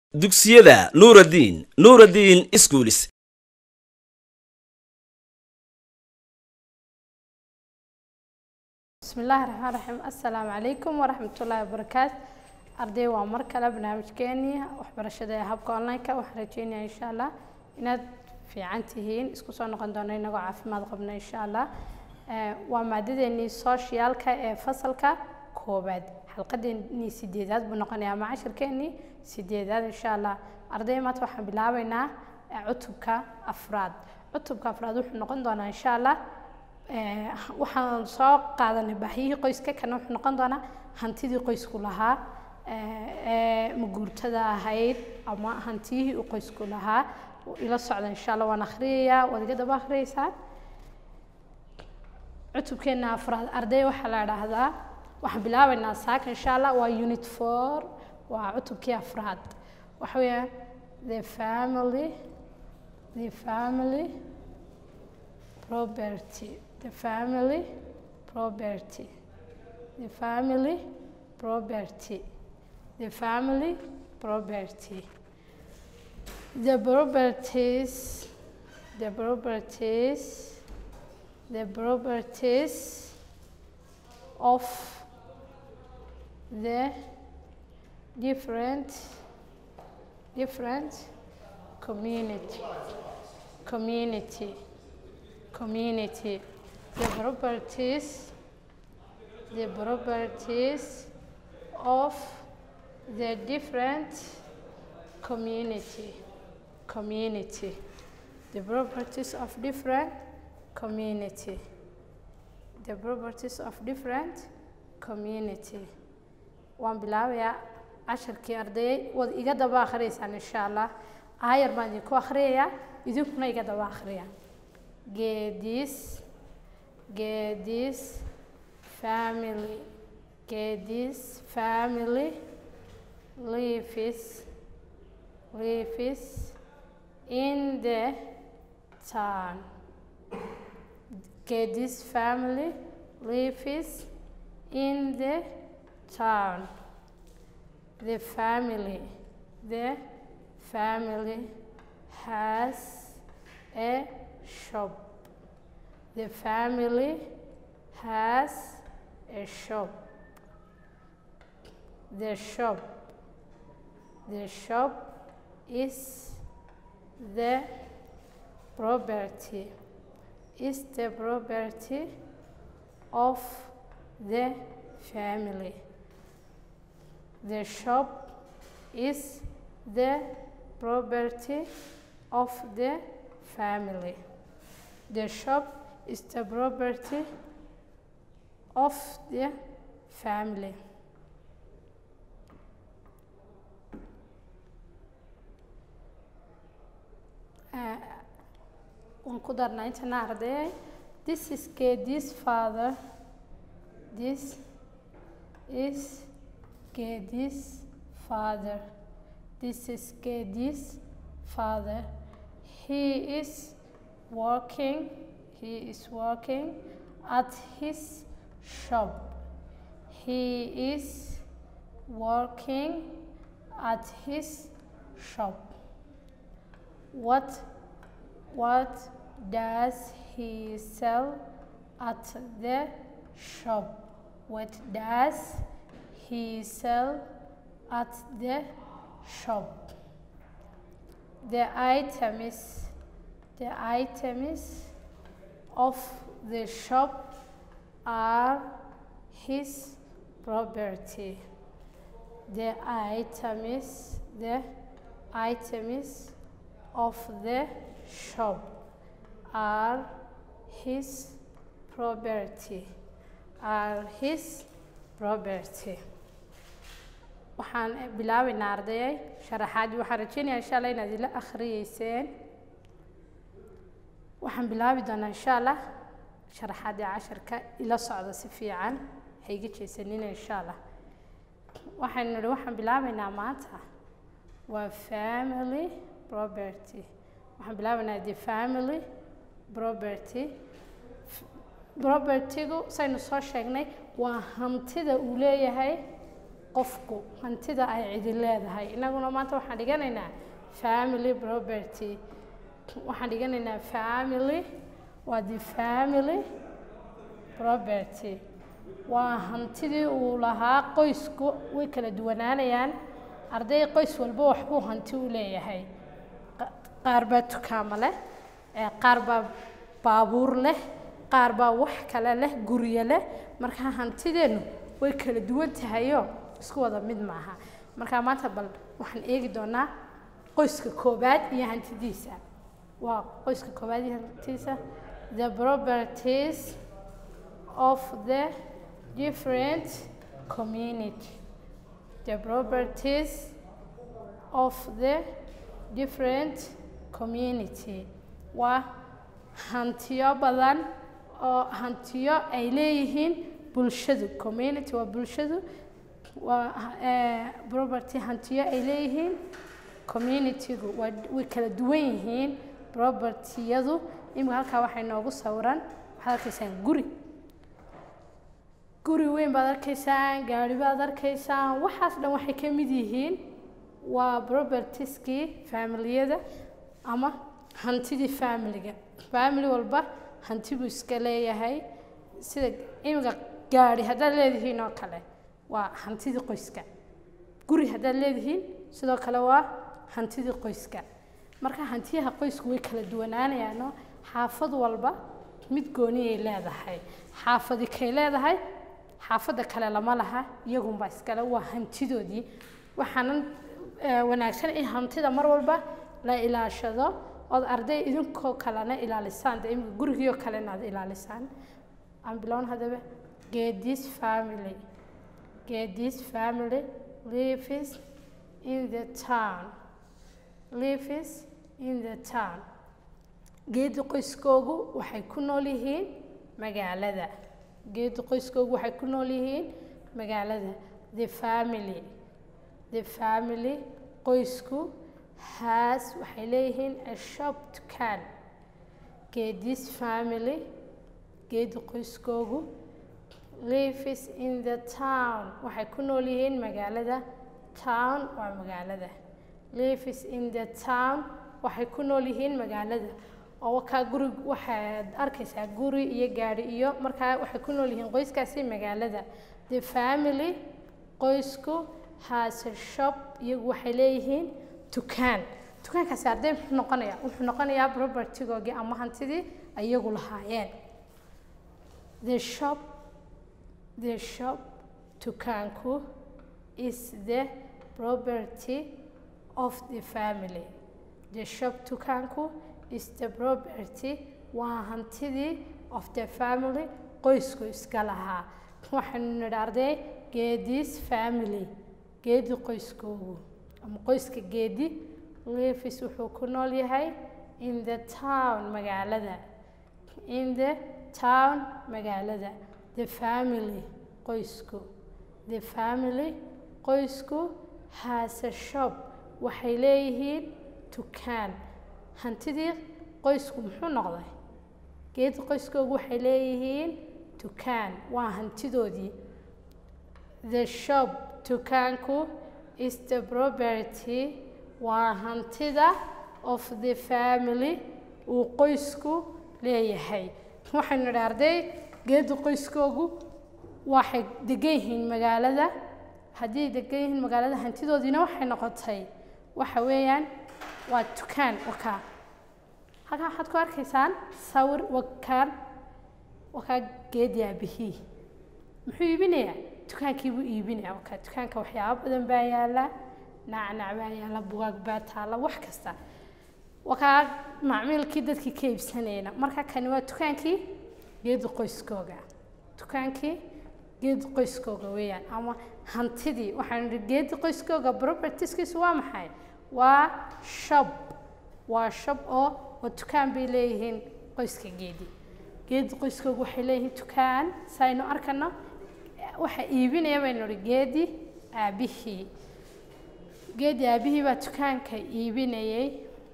dugsiyada nuuraddiin nuuraddiin iskuulis بسم الله الرحمن الرحيم السلام عليكم ورحمة الله وبركاته أرضي ومر كلا برنامج كيني وحبرشة هابك أونلاين وحرجيني إن شاء الله إن في عنتهين اسكو سو نقon doona inagoo caafimaad qabna insha allah waa maadadeennii socialka ee fasalka koobaad xalqadeennii sideedaad buu noqonayaa ama cashirkeennii sideedaad insha allah arday maanta waxaan bilaabeynaa cutubka afraad cutubka afraad wuxuu noqon doonaa insha allah waxaan soo qaadanay baahiyihii qoyska kana wuxuu noqon doonaa hantidii qoysku lahaa ee maguurtada ahayd ama hantiyihii uu qoysku lahaa ila socda insha allah waan akhriyayaa waad iga daba akhriyeysaan cutubkeena afraad arday waxaa la idhaahdaa waxaan bilaabeynaa saaka insha allah waa unit four waa cutubkii afraad waxa weeyaan the family the family property the family property the family property the family property the properties the properties the properties of the different different community community community the properties the properties of the different community community the properties of different community the properties of different community waan bilaabayaa casharkii ardayay waad iga daba akhriyeysaan insha allah aayar baan idinku akhriyayaa idinkuna iga daba akhriya geedis geedis family geedis family lives lives in the town Geddes family lives in the town. The family, the family has a shop. The family has a shop. The shop, the shop is the property is the property of the family. The shop is the property of the family. The shop is the property of the family. Uh, waan ku darnaa intana ardayay this is Geddes father this is Geddes father this is Geddes father he is working he is working at his shop he is working at his shop what what does he sell at the shop? What does he sell at the shop? The items, the items of the shop are his property. The items, the items of the shop are his property are his property waxaan bilaabeynaa ardayay sharaxaadii waxaan rajeynayaa insha allah inaad ila akhriyeyseen waxaan bilaabi doonaa insha allah sharaxaadii casharka ila socda si fiican ha iga jeesanina insha allah waxaynu nidhi waxaan bilaabeynaa maanta waa family property waxaan bilaabeynaa the family property propertygu saynu soo sheegnay waa hantida uu leeyahay qofku hantida ay cidi leedahay inaguna maanta waxaan dhiganaynaa family property waxaan dhiganaynaa family waa the family property waa hantidii uu lahaa qoysku way kala duwanaanayaan arday qoys walba waxbuu hanti u leeyahay Qa- qaar baa dukaamo leh ee qaar baa baabuur leh qaar baa wax kale leh guryo leh marka hantideennu way kala duwan tahayoo isku wada mid maaha marka maanta bal waxaan eegi doonaa qoyska koobaad iyo hantidiisa waa qoyska koobaad iyo hantidiisa the properties of the different community the properties of the different community waa hantiyo badan oo hantiyo ay leeyihiin bulshadu community waa bulshadu waa eh, property hantiyo ay leeyihiin communitygu waa way kala duwan yihiin propertiyadu imika halkaa waxay noogu sawiran waxaad arkaysaan guri guri weyn baad arkaysaan gaari baad arkaysaan waxaas dhan waxay ka mid yihiin waa propertieskii familiyada ama hantidii familiga family walba hanti buu iska leeyahay sida imika gaari haddaad leedihiin oo kale waa hantidii qoyska guri haddaad leedihiin sidoo kale waa hantidii qoyska marka hantiyaha qoysku way kala duwanaanayaanoo xaafad walba mid gooniyay leedahay xaafadi kay leedahay xaafadda kale lama laha iyagunbaa iskale waa hantidoodii waxaanan eh, wanaagsan in hantida mar walba la ilaashado ood arday idinkoo kalena ilaalisaan dee imika gurigiioo kalena aad ilaalisaan aan bilown haddaba geedis family geedis family lives in the town lives in the town geedi qoyskoogu waxay ku nool yihiin magaalada geedi qoyskoogu waxay ku nool yihiin magaalada the family the family qoysku has waxay leeyihiin a shop dukaan geedis family geedi qoyskoogu lives in the town waxay ku nool yihiin magaalada town waa magaalada lives in the town waxay ku nool yihiin magaalada oo wakaa guri waxaad arkaysaa guri iyo gaari iyo markaa waxay ku nool yihiin qoyskaasi magaalada the family qoysku has a shop iyagu waxay leeyihiin dukaan dukaankaasi arday muxuu noqonayaa wuxuu noqonayaa propertygoogii ama hantidii iyagu lahaayeen the shop the shop dukaanku is the property of the family the shop dukaanku is the property waa hantidii of the family qoysku iska lahaa waxaynu nidhi arday geedis family geedi qoyskoogu ama qoyska geedi levis wuxuu ku nool yahay in the town magaalada in the town magaalada the family qoysku the family qoysku has a shop waxay leeyihiin dukaan hantidii qoysku muxuu noqday geedi qoyskoogu waxay leeyihiin dukaan waa hantidoodii the shop dukaanku is the property waa hantida of the family uu qoysku leeyahay waxaynu nidhi arday geedi qoyskoogu waxay degan yihiin magaalada haddii degan yihiin magaalada hantidoodiina waxay noqotay waxa weeyaan waa dukaan wakaa halkaa waxaad ku arkaysaan sawir wakaan wakaa geedi aabihii muxuu iibinayaa dukaankii buu iibinayaa wakaa dukaanka waxyaabo badan baa yaala nacnac baa yaala bugaag baa taala wax kasta wakaa macmiilkii dadkii ka iibsanayna marka kani waa dukaankii geedi qoyskooga dukaankii geedi qoyskooga weeyaan ama hantidii waxaanu nidhi geedi qoyskooga propertieskiisu waa maxay waa shop waa shop oo oo dukaan bay leeyihiin qoyska geedi geedi qoyskooga waxay leeyihiin dukaan saynu arkano waxa iibinaya baynu nidhi geedi aabihii geedi aabihii baa dukaanka iibinayay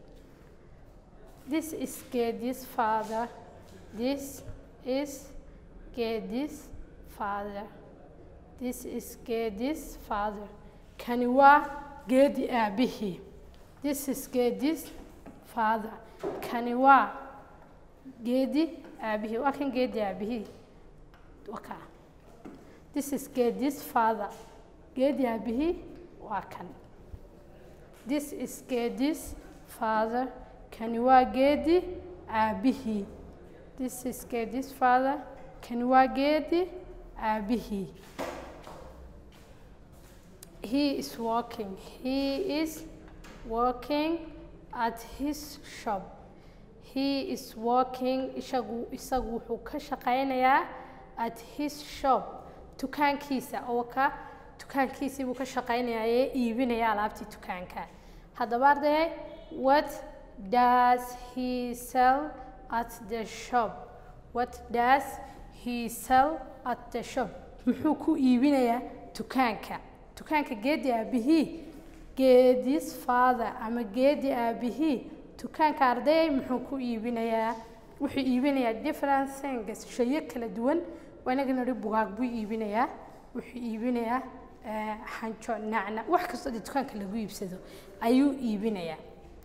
this is geedi's father this is geedi's father this is geedi's father kani waa geedi aabihii this is geedi's father kani waa geedi aabihii waa kan geedi aabihii waka this is geedi's father geedi aabihii waa kan this is geedi's father kani waa geedi aabihii this is geedi's father kani waa geedi aabihii he is working he is working at his shop he is working isagu isagu wuxuu ka shaqaynayaa at his shop dukaankiisa oo ka dukaankiisii buu ka shaqaynayaa ee iibinaya alaabtii dukaanka haddaba arday what does he sell at the shop what does he sell at the shop muxuu ku iibinayaa dukaanka dukaanka geedi aabihii geedis father ama geedi aabihii dukaanka ardayay muxuu ku iibinayaa wuxuu iibinayaa different things shayo kala duwan waa inaga nidhi bugaag buu iibinayaa wuxuu iibinayaa xanjo nacna wax kastoo dee dukaanka lagu iibsado ayuu iibinayaa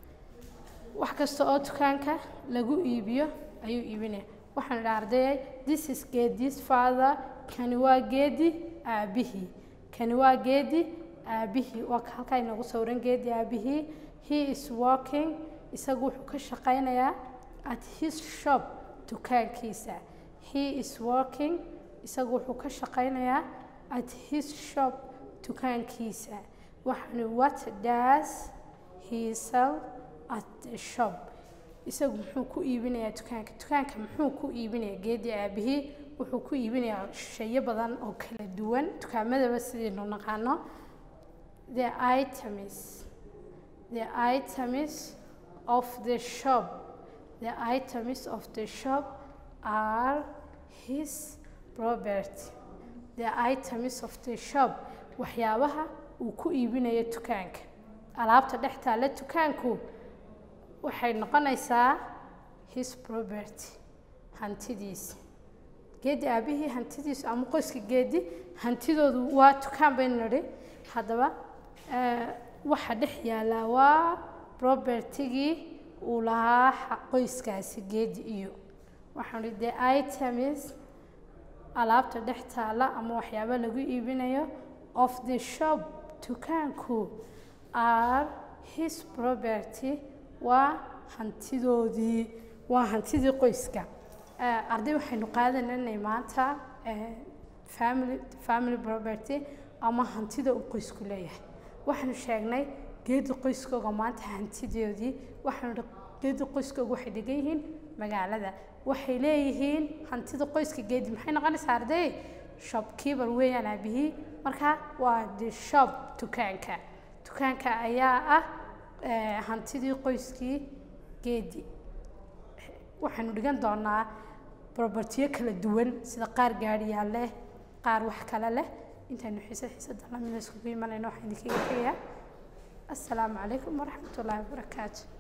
wax kasta oo dukaanka lagu iibiyo ayuu iibinaya waxaan idhaa ardayay this is geedis father kani waa geedi aabihii kani waa geedi aabihii waa halkaa inoogu sawiran geedi aabihii he is working isagu wuxuu ka shaqaynayaa at his shop dukaankiisa he is working isagu wuxuu ka shaqaynayaa at his shop dukaankiisa waxaani what does he sell at the shop isagu muxuu ku iibinayaa dukaanka dukaanka muxuu ku iibinayaa geedi aabihii wuxuu ku iibinayaa shayo badan oo kala duwan dukaamadaba sidaynu naqaano the items the items of the shop the items of the shop are his property the items of the shop waxyaabaha uu ku iibinayo dukaanka alaabta dhex taalla dukaanku waxay noqonaysaa his property hantidiisa geedi aabihii hantidiisu ama qoyska geedi hantidoodu waa dukaan baynu nidhi haddaba waxa dhex yaallaa waa propertigii uu lahaa qoyskaasi geedi iyo waxaan idhi the items alaabta dhex taalla ama waxyaaba lagu iibinayo of the shop dukaanku are his property waa hantidoodii waa hantidii qoyska arday waxaynu qaadanaynay maanta family family property ama hantida uu qoysku leeyahay waxaanu sheegnay geedi qoyskooga maanta hantidoodii waxaanu geedi qoyskooga waxay degan yihiin magaalada waxay leeyihiin hantida qoyska geedi maxay noqonaysaa arday shopkeeper weeyaan aabihii marka waa the shop dukaanka dukaanka ayaa ah hantidii qoyskii geedi waxaanu dhigan doonaa propertiyo kala duwan sida qaar gaadhiyaal leh qaar wax kale leh intaynu xiisad xiisada lamida iskugu imanayno waxaan idinkaga tegayaa assalaamu calaykum waraxmat ullaahi wabarakaatu